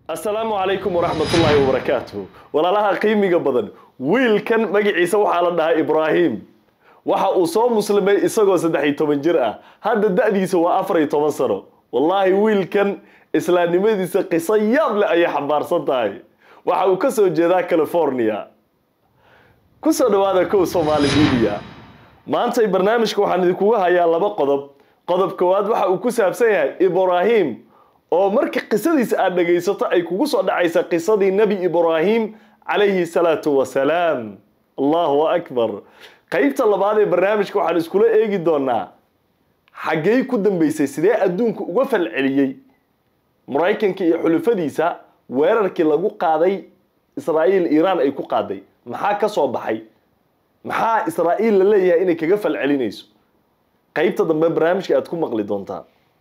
asalaamu calaykum waraxmatullaahi wabarakaatuh walaalaha qiimiga badan wiilkan magaciisa waxaa la dhahaa ibraahim waxa uu soo muslimay isagoo saddex iyo toban jir ah hadda da-diisa waa afar iyo toban sano wallaahi wiilkan islaamnimadiisa qiso yaab leh ayay xambaarsan tahay waxa uu ka soo jeedaa california kusoo dhawaada kow somaali media maantay barnaamijka waxaan idinkuga hayaa laba qodob qodob koowaad waxa uu ku saabsan yahay ibraahim oo marka qisadiisa aad dhegaysato ay kugu soo dhacaysa qisadii nebi ibraahim calayhi salaatu wasalaam allahu akbar qaybta labaad ee barnaamijka waxaan iskula eegi doonaa xaggey ku dambeysay sidee adduunka uga falceliyey maraykanka iyo xulufadiisa weerarkii lagu qaaday israa'iil iiraan ay ku qaaday maxaa ka soo baxay maxaa israa'iil la leeyahay inay kaga falcelinayso qaybta dambe barnaamijka aad ku maqli doontaa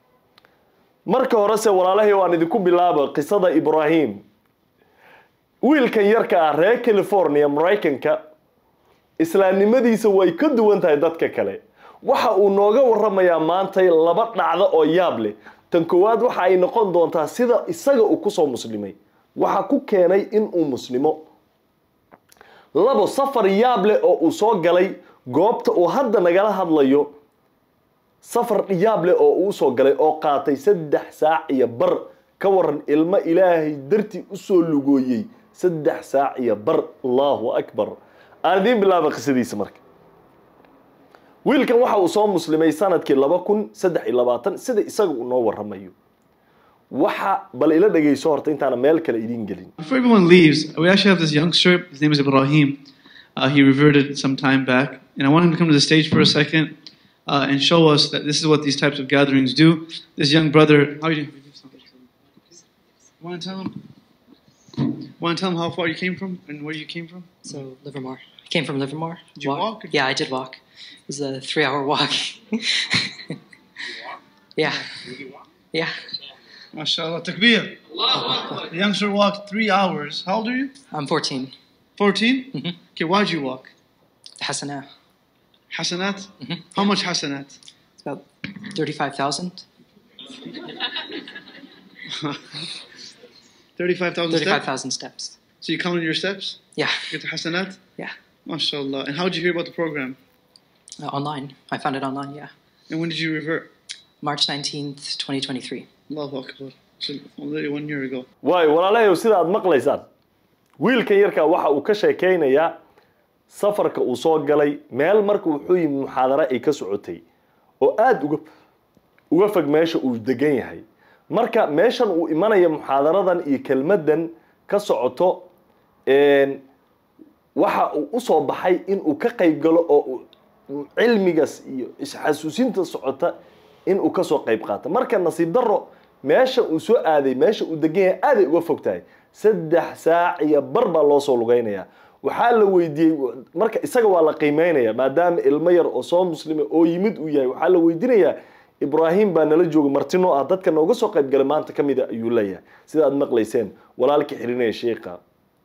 marka horese walaalahay waan idinku bilaaba qisada ibraahim wiilkan yarka ah reer california maraykanka islaamnimadiisa way ka duwan tahay dadka kale waxa uu nooga waramayaa maantay laba dhacdo oo yaab leh tan koowaad waxa ay noqon doontaa sida isaga uu kusoo muslimay waxa ku keenay inuu muslimo labo safar yaab leh oo uu soo galay goobta uu hadda nagala hadlayo safar yaab leh oo uu usoo galay oo qaatay saddex saac iyo bar ka waran ilmo ilaahay dartii usoo lugooyey saddex saac iyo bar allahu akbar aan idiin bilaaba qisadiisa marka wiilkan waxa uu soo muslimay sanadkii laba kun saddex iyo labaatan sida isaga uu noo waramayo waxa bal ila dhegayso horta intaana meel kale idiin gelin Before everyone leaves, we actually have this youngster. His name is Ibrahim. Uh, he reverted some time back, and I want him to come to the stage for a second uh, and show us that this is what these types of gatherings do. This young brother, how are you doing? Want to tell him? Want to tell him how far you came from and where you came from? So Livermore. I came from Livermore. Did you walk or- Yeah, I did walk. It was a three-hour walk. yeah. Yeah. MashaAllah, takbir. The youngster walked three hours. How old are you? I'm 14. 14? Mhm. Okay, why'd you walk? Hasana. Hasanat? Mhm. How much hasanat? It's about 35,000. 35,000 steps? 35,000 steps. So you counted your steps? Yeah. Get to hasanat? Yeah. MashaAllah. And how did you hear about the program? Uh, online. I found it online, yeah. And when did you revert? March 19th, 2023. Allahu Akbar. So already one year ago. waayo walaalahayow sida aad maqlaysaan wiilkan yarkaa waxa uu ka sheekaynayaa safarka uu soo galay meel marka wuxuu yimi muxaadaro ay ka socotay oo aada uga uga fog meesha uu degan yahay marka meeshan uu imanaya muxaadaradan iyo kelmaddan ka socoto een, waxa uu usoo baxay inuu ka qayb galo oo uu cilmigaas iyo isxasuusinta socota inuu kasoo qayb qaato marka nasiib daro meesha uu soo aaday meesha uu degan yahay aaday uga fog tahay saddex saac iyo bar baa loo soo lugeynaya waxaa la weydiiyey marka isaga waa la qiimeynaya maadaama ilmo yar oo soo muslima oo yimid uu yahay waxaa la weydiinayaa ibraahim baa nala jooga martino ah dadka nooga soo qayb galay maanta ka mida ayuu leeyahay sida aad maqlayseen walaalka xirinaya sheikha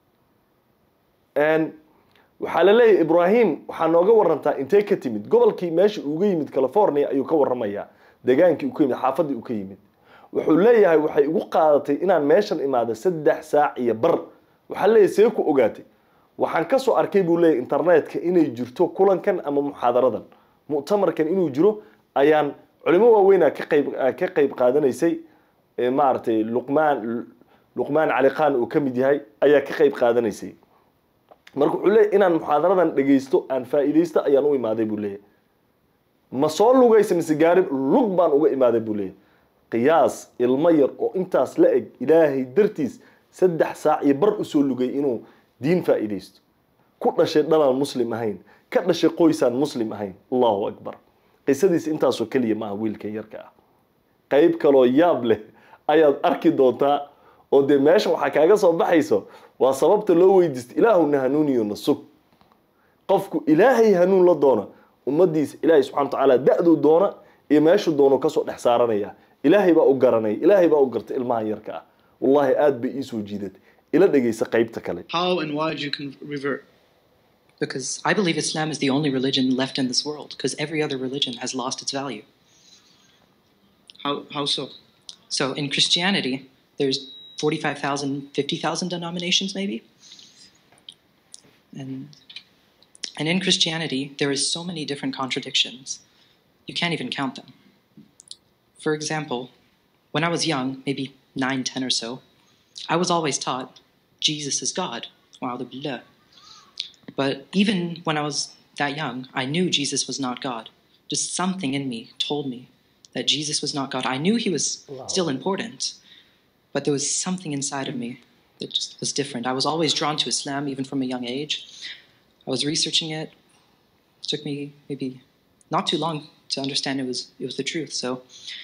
Een, waxaa la leeyahay ibraahim waxaa nooga warantaa intee ka timid gobolkii meesha uga yimid california ayuu ka waramayaa degaankii uu ka yimid xaafadii uu ka yimid wuxuu leeyahay waxay igu qaadatay inaan meeshan imaado saddex saac iyo bar waxaa leeyahay see ku ogaatay waxaan kasoo arkay buu leeyahay internetka inay jirto kulankan ama muxaadaradan mu'tamarkan inuu jiro ayaan culimo waaweynaa ka qayb ka qayb qaadanaysay ee maaragtay luqmaan luqmaan cali khan uu ka mid yahay ayaa ka qayb qaadanaysay marka wuxuu leeyahy inaan muxaadaradan dhegaysto aan faa'iidaysto ayaan u imaaday buu leeyahy ma soo lugaysa mise gaari lug baan uga imaaday buu leeyahy qiyaas ilmo yar oo intaas la eg ilaahay dartiis saddex saac iyo bar usoo lugay inuu diin faa'iidaysto ku dhashay dhalaan muslim ahayn ka dhashay qoysaan muslim ahayn allahu akbar qisadiis intaasoo keliya maaha wiilkan yarka ah qayb kaloo yaab leh ayaad arki doontaa oo dee meesha waxaa kaaga soo baxayso waa sababta loo weydiista ilaahuna hanuuniyo na sug qofku ilaahay hanuun la doona ummadiisa ilaahay subxana wa tacaala da-duu doona iyo meeshuu doono kasoo dhex saaranaya ilaahay baa u garanaya ilaahay baa u garta ilmahan yarka ah wallahi aad bay iisoo jiidatay ila dhegaysa qaybta kale How and why did you con- revert? Because I believe Islam is the only religion left in this world, because every other religion has lost its value. How, how so? So in Christianity, there's 45,000, 50,000 denominations, maybe. And, and in Christianity, there is so many different contradictions. You can't even count them. For example, when I was young, maybe 9, 10 or so, I was always taught Jesus is God. Wa'udhu billah. But even when I was that young, I knew Jesus was not God. Just something in me told me that Jesus was not God. I knew he was still important, but there was something inside of me that just was different. I was always drawn to Islam, even from a young age. I was researching it. It took me maybe not too long to understand it was it was the truth. So,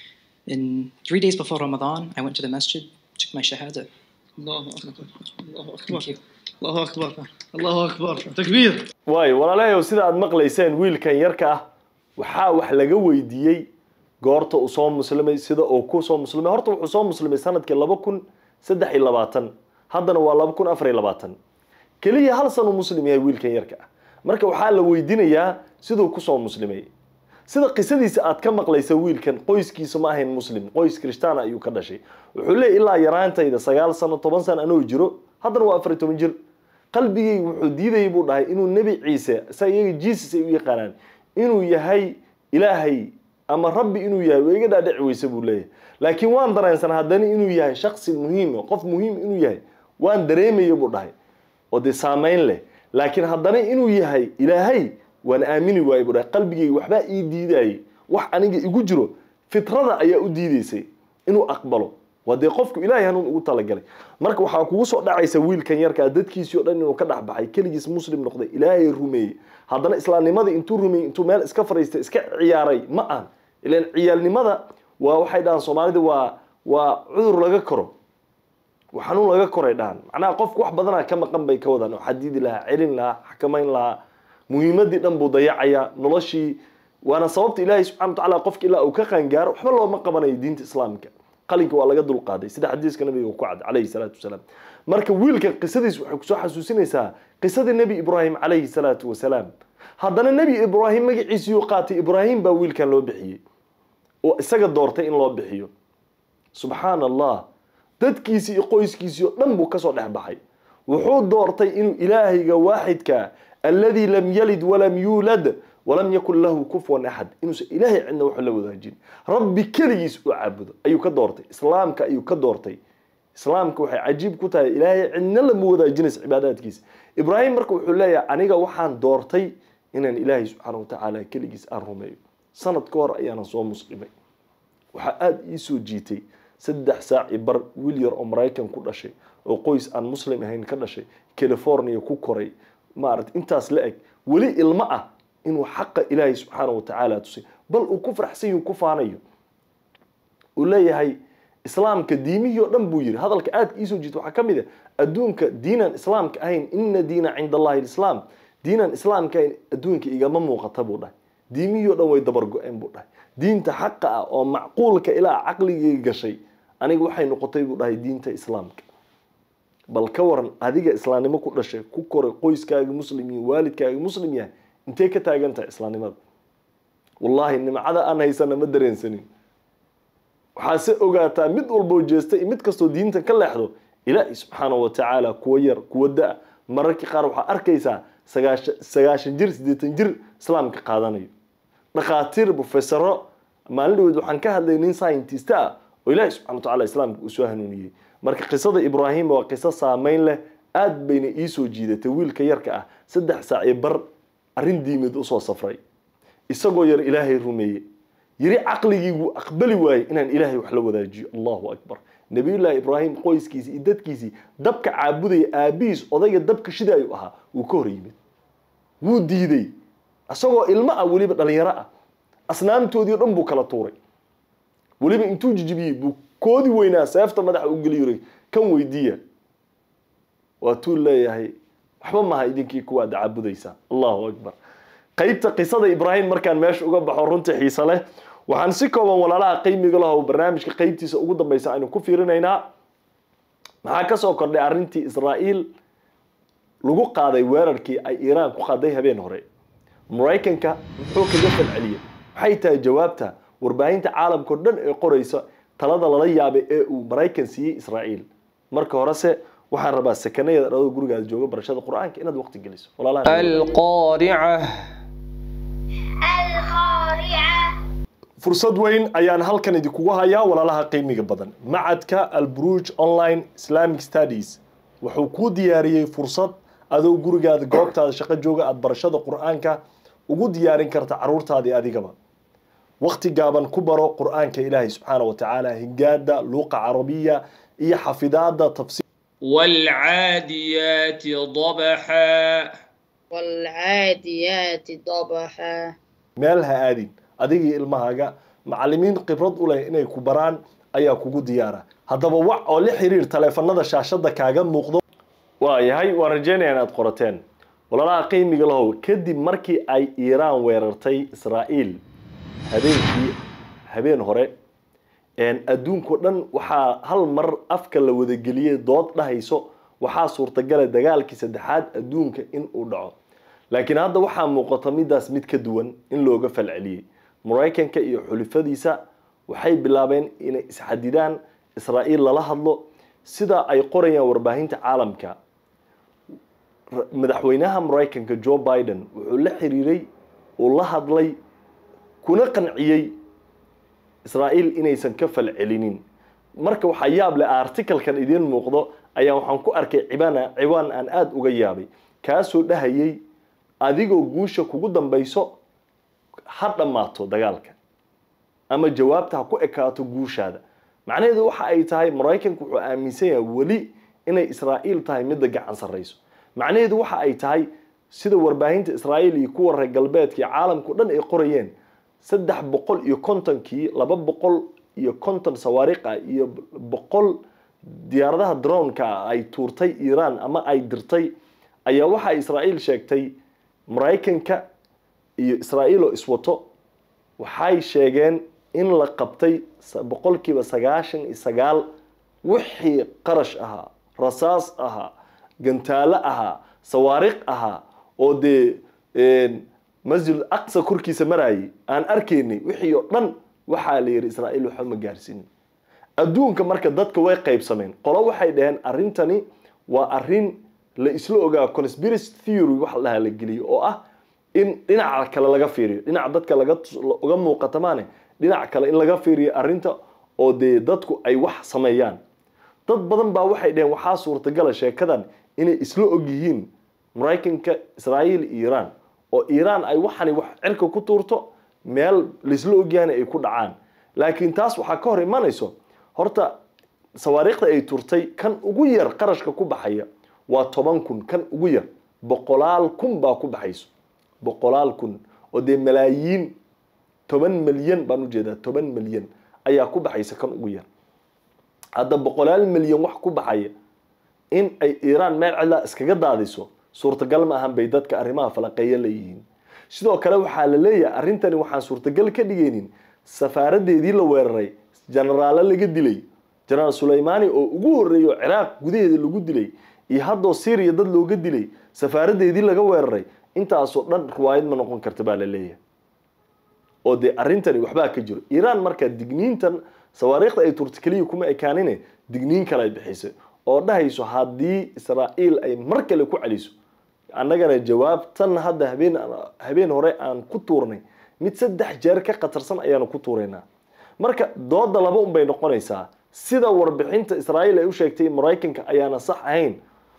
in three days before Ramadan, I went to the masjid, took my shahada. Allahu Akbar. Allahu Akbar. Thank you. Allahu Akbar. Allahu Akbar. Takbir. waayo walaalahayow sida aad maqlayseen wiilkan yarka ah waxaa wax laga weydiiyey goorta uu soo muslimay sida uu ku soo muslimay horta wuxuu soo muslimay sanadkii laba kun saddex iyo labaatan haddana waa laba kun afar iyo labaatan keliya hal san uu muslim yahay wiilkan yarka ah marka waxaa la weydiinayaa siduu kusoo muslimay sida qisadiisa aad ka maqlaysa wiilkan qoyskiisa ma ahayn muslim qoys kirishtaan ayuu ka dhashay wuxuu leeyahy ilaa yaraantayda sagaal sano toban sano anoo jiro haddana waa afar iyo toban jir qalbigayga wuxuu diidayay buu dhahay inuu nebi ciise sa iyaga jesus ay u yaqaanaan inuu yahay ilaahay ama rabbi inuu yahay waa iga dhaadhici weyse buu leeyahay laakiin waan dareensanaa haddana inuu yahay shaksi muhiim qof muhiim inuu yahay waan dareemaya buu dhahay oo dee saameyn leh laakiin haddana inuu yahay ilaahay waan aamini waayey buu dhahay qalbigayga waxbaa ii diidayay wax aniga igu jiro fitrada ayaa u diidaysay inuu aqbalo waa dee qofku ilaahay hanuun ugu talagalay marka waxaa kugu soo dhacaysa wiilkan yarkaa dadkiisii o dhan inuu ka dhex baxay keligiis muslim noqday ilaahay rumeeyey haddana islaamnimada intuu rumeeyey intuu meel iska fariistay iska ciyaaray ma aan ilan ciyaalnimada waa waxay dhahaan soomaalida waa waa cudur laga koro waa xanuun laga koray dhahan macnaha qofku wax badanaa ka maqan bay ka wadaan oo xadiidi lahaa celin lahaa xakamayn lahaa muhiimadii dhan buu dayacayaa noloshii waana sababta ilaahay subxana wa tacaala qofka ilaa uu ka qaangaaro waxba looma qabanayo diinta islaamka qalinka waa laga dulqaaday sida xadiiska nabiga ku cad calayhi salaatu wasalaam marka wiilkan qisadiis waxay kusoo xasuusinaysaa qisadii nebi ibraahim calayhi salaatu wasalaam haddana nebi ibraahim magaciisiyuu qaatay ibraahim baa wiilkan loo bixiyey oo isaga doortay in loo bixiyo subxaana allah dadkiisii iyo qoyskiisii oo dhan buu kasoo dhex baxay wuxuu doortay inuu ilaahayga waaxidka alladii lam yalid walam yuulad walam yakun lahu kufuwan axad inuusan ilaahay cidna wax la wadaajin rabbi keligiis u caabudo ayuu ka doortay islaamka ayuu ka doortay islaamka waxay cajiib ku tahay ilaahay cidna lama wadaajinaysa cibaadaadkiisa ibraahim marka wuxuu leeyahay aniga waxaan doortay inaan ilaahay subxaana wa tacaala keligiis aan rumeeyo sanad ka hor ayaana soo muslimay waxaa aada ii soo jiitay saddex saaci bar wiil yar oo maraykan ku dhashay oo qoys aan muslim ahayn ka dhashay california ku koray maarata intaas la eg weli ilmo ah inuu xaqa ilaahay subxaana wa tacaala tusay bal uu ku faraxsan yahu ku faanayo uu leeyahay islaamka diimihii oo dhan buu yiri hadalka aadka iisoo jiita waxaa ka mid a adduunka diinaan islaamka ahayn ina diina cinda allahi lislaam diinaan islaamka ahayn adduunka igama muuqata buu dhahay diimihii o dhan way dabar go-een buu dhahay diinta xaqa ah oo macquulka ilaa caqligay gashay aniga waxay noqotay buu dhahay diinta islaamka bal ka waran adiga islaamnimo ku dhashay ku koray qoyskaaga muslim iyo waalidkaaga muslim yahay intee ka taagan tahay islaamnimada wallaahi nimcada aan haysana ma dareensanin waxaa se ogaataa mid walboo jeesta iyo mid kastoo diinta ka leexdo ilaahi subxaana wa tacaala kuwa yar kuwa da mararkii qaar waxaa arkaysaa sagaashan sagaashan jir siddeetan jir islaamka qaadanayo dhakhaatiir profesaro maalin dhaweed waxaan ka hadlay nin scientist ah oo ilaahi subxana wa tacaala islaamka uu soo hanuuniyey marka qisada ibraahim waa qiso saameyn leh aad bayna iisoo jiidatay wiilka yarka ah saddex saac iyo bar arrin diimid usoo safray isagoo yar ilaahay rumeeye yiri caqligiibuu aqbali waayey inaan ilaahay wax la wadaajiyo allahu akbar nabiyullaahi ibraahim qoyskiisii iyo dadkiisii dabka caabudaya aabihiis odayga dabka shidaayu ahaa wuu ka hor yimid wuu diiday isagoo ilmo ah weliba dhalinyaro ah asnaamtoodii o dhan buu kala tuuray weliba intuu jijibiyey buu koodi weynaa seefta madaxa u geliyoray kan weydiiya waatuu leeyahay waxba maha idinkii kuwaad caabudaysaa allahu akbar qaybta qisada ibraahim markaan meesha uga baxo runtii xiise leh waxaan si kooban walaalaha qiimiga lahow barnaamijka qaybtiisa ugu dambeysa aynu ku fiirinaynaa maxaa kasoo kordhay arrintii israa'iil lagu qaaday weerarkii ay iiraan ku qaaday habeen hore maraykanka muxuu kaga falceliyey waxay tahay jawaabta warbaahinta caalamkao dhan ee qoraysa talada lala yaabay ee uu maraykan siiyey israa'iil marka horese waxaan rabaa sakanayaeda adoo gurigaada jooga barashada qur-aanka inaad waqti geliso walaalaha القارعة القارعة fursad weyn ayaan halkan idinkugu hayaa walaalaha qiimiga badan macadka alburuj online islamic studies wuxuu kuu diyaariyey fursad adoo gurigaada goobtaada shaqo jooga aada barashada qur-aanka ugu diyaarin karta caruurtaadii adigaba waqti gaaban ku baro qur-aanka ilaahay subxaana wa tacaala hingaada luuqa carabiya iyo xafidaada tafsiir والعاديات ضبحا والعاديات ضبحا meel ha aadin adigii ilmahaaga macalimiin khibrad u leh inay ku baraan ayaa kugu diyaara haddaba wac oo la xiriir taleefanada shaashada kaaga muuqdo waayahay waan rajeynaya inaad qorateen walaalaha qiimiga lahow kadib markii ay iiraan weerartay israa'iil habeenkii habeen hore adduunkao dhan waxaa hal mar afka la wadageliyey dood dhahayso waxaa suurtagala dagaalkii saddexaad adduunka in uu dhaco laakiin hadda waxaa muuqata midaas mid ka duwan in looga falceliyey maraykanka iyo xulifadiisa waxay bilaabeen inay isxadidaan israa'iil lala hadlo sida ay qorayaan warbaahinta caalamka madaxweynaha maraykanka joe biden wuxuu la xiriiray uu la hadlay kuna qanciyey israa'iil inaysan ka falcelinin marka waxaa yaab leh articalkan idiin muuqdo ayaa waxaan ku arkay cibana ciwaan aan aada uga yaabay kaasoo dhahayay adigoo guusha kugu dambayso ha dhammaato dagaalka ama jawaabta ha ku ekaato guushaada macnaheedu waxa ay tahay maraykanku wuxuu aaminsan yahay weli inay israa'iil tahay midda gacan sarrayso macnaheedu waxa ay tahay sida warbaahinta israa'iil iyo kuwa reer galbeedka iyo caalamkao dhan ay qorayeen saddex boqol iyo kontonkii laba boqol iyo konton sawaariikh ah iyo boqol diyaaradaha droneka ah ay tuurtay iiraan ama ay dirtay ayaa waxa israa'iil sheegtay maraykanka iyo israa'iil oo iswato waxay sheegeen in la qabtay boqolkiiba sagaashan iyo sagaal wixii qarash ahaa rasaas ahaa gantaalo ahaa sawaariikh ahaa oo dee masjid aqsa korkiisa marayay aan arkaynay wixii oo dhan waxaa la yidhi israa'iil waxba ma gaarsiinin adduunka marka dadka way qaybsameen qolo waxay dhaheen arrintani waa arrin la isla ogaa conspiracy theory waxa la dhahaa la geliyo oo ah in dhinaca kale laga fiiriyo dhinaca dadka laga uga muuqata maane dhinac kale in laga fiiriyo arrinta oo dee dadku ay wax sameeyaan dad badan baa waxay dhaheen waxaa suurtagala sheekadan inay isla og yihiin maraykanka israa'iil iyo iiraan oo iiraan ay waxani wax cirka ku tuurto meel laisla ogyahana ay ku dhacaan laakiin taas waxaa ka hor imanayso horta sawaariikhda ay turtay kan ugu yar qarashka ku baxaya waa toban kun kan ugu yar boqolaal kun baa ku baxayso boqolaal kun oo dee malaayiin toban milyan baan ujeedaa toban milyan ayaa ku baxaysa kan ugu yar hadda boqolaal milyan wax ku baxaya in ay iiraan meel cidlaa iskaga daadiso suurtagal ma ahan bay dadka arrimaha falaqeeya leeyihiin sidoo kale waxaa la leeyahay arrintani waxaan suurtagal ka dhigaynin safaaradeedii la weeraray jenaraalo laga dilay jenaraal sulaymaani oo ugu horreeyay oo ciraaq gudaheeda lagu dilay iyo haddoo syriya dad looga dilay safaaradeedii laga weeraray intaasoo dhan riwaayad ma noqon karta baa la leeyahay oo dee arrintani waxbaa ka jiro iiraan markaa digniintan sawaariikhda ay turta keliya kuma ekaanine digniin kale ay bixisay oo dhahayso haddii israa'iil ay mar kale ku celiso annagana jawaabtan hadda habeen habeen hore aan ku tuurnay mid saddex jeer ka khatarsan ayaanu ku tuuraynaa marka dooda laba un bay noqonaysaa sida warbixinta israa'iil ay u sheegtay maraykanka ayaana sax ahayn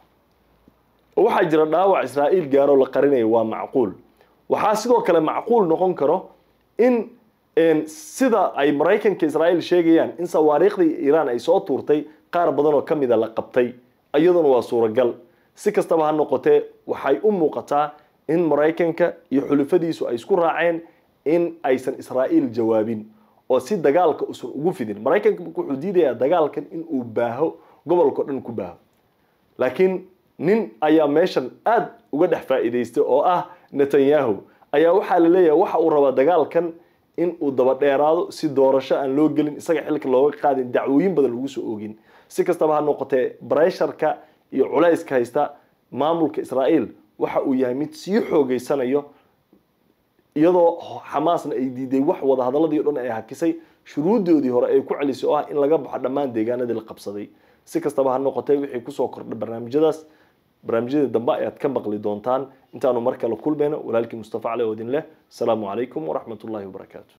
waxaa jira dhaawac israa'iil gaaroo la qarinayo waa macquul waxaa sidoo kale macquul noqon karo in sida ay maraykanka israa'iil sheegayaan in sawaariikhdii iiraan ay soo tuurtay qaar badan oo ka mida la qabtay iyaduna waa suuragal si kastaba ha noqotee waxay u muuqataa in maraykanka iyo xulufadiisu ay isku raaceen in aysan israa'iil jawaabin oo si dagaalka usan ugu fidin maraykanka wuxuu diidayaa dagaalkan in uu baaho gobolkao dhan ku baaho laakiin nin ayaa meeshan aada uga dhex faa'iidaystay oo ah netanyahu ayaa waxaa la leeyahay waxa uu rabaa dagaalkan in uu daba dheeraado si doorasho aan loo gelin isaga xilka looga qaadin dacwooyin badan lagu soo oogin si kastaba ha noqotee bresharka iyo culayska haysta maamulka israa'iil waxa uu yahay mid sii xoogeysanayo iyadoo xamaasna ay diiday wax wadahadaladii o dhan ay hakisay shuruuddoodii hore ay ku celisay oo ah in laga baxo dhammaan deegaanadii la qabsaday si kastaba ha noqotay wixii kusoo kordhay barnaamijyadaas barnaamijyada dambe ayaad ka maqli doontaan intaanu mar kale kulmayno walaalkii mustafa cali oo idin leh asalaamu calaykum waraxmat ullahi wabarakaatu